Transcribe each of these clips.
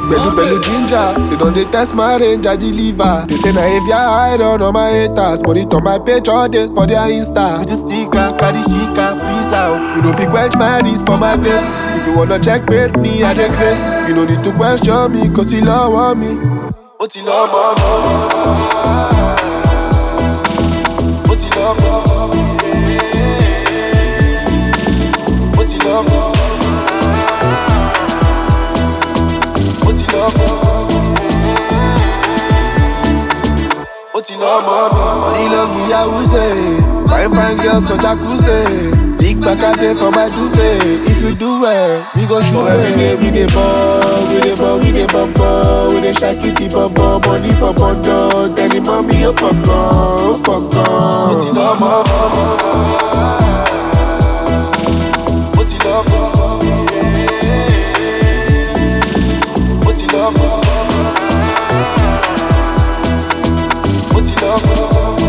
Bedu Bellu Ginger, they don't they test my range, I deliver. They say na if ya iron on my haters, monitor my page all day for their Insta. With the sticker, carry shika, please out. You know fi quench my this for my place. If you wanna checkmate me, I dey grace. You no need to question me, cause you love on me. Ó ti lọ́ mọ́ mi. Ó ti lọ́ mọ́ mi. Ó ti lọ́ mọ́ mi. Ó ti lọ́ mọ́ mi. Ó ti lọ́ mọ́ mi. Money love me, Yahoo say. Fine fine girls for jacuzzi. Big back a day for my duvet. If you do well, we go show every day. We dey ball, we dey ball, we dey ball, ball. We dey shake it, ball, ball. Money for bundle. Tell the mommy, oh, pop oh, pop Ó ti lọ́ mọ́ mi. Ó ti lọ́ mọ́ mi. Ó ti lọ́ mọ́ mi. Ó ti lọ́ mọ́ mi.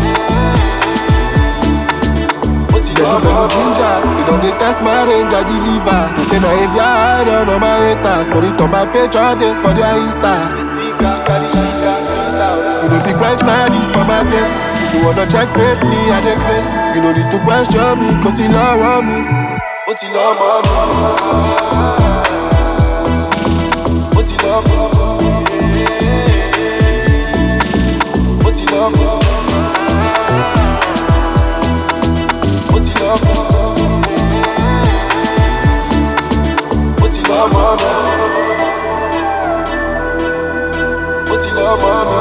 Ó ti lọ́ mọ́ mi. ginger, you don dey test my range, I deliver. They say na if ya iron on my haters, monitor my page all day for their Insta. Sticker, carry shika, please out. You know fi quench my this for my place. If you wanna checkmate me, I dey grace. You no need to question me, cause you love on me. Ó ti lọ́ mọ́ mi. Ó ti lọ́ mọ́ mi. Ó ti lọ́ mọ́ mi. Ó ti lọ́ mọ́ mi. Ó ti lọ́ mọ́ mi. Ó ti lọ́ mọ́ mi.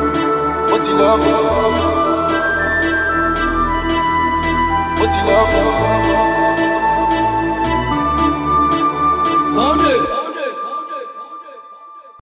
Ó ti lọ́ mọ́ mi. Ó ti lọ́ mọ́ mi.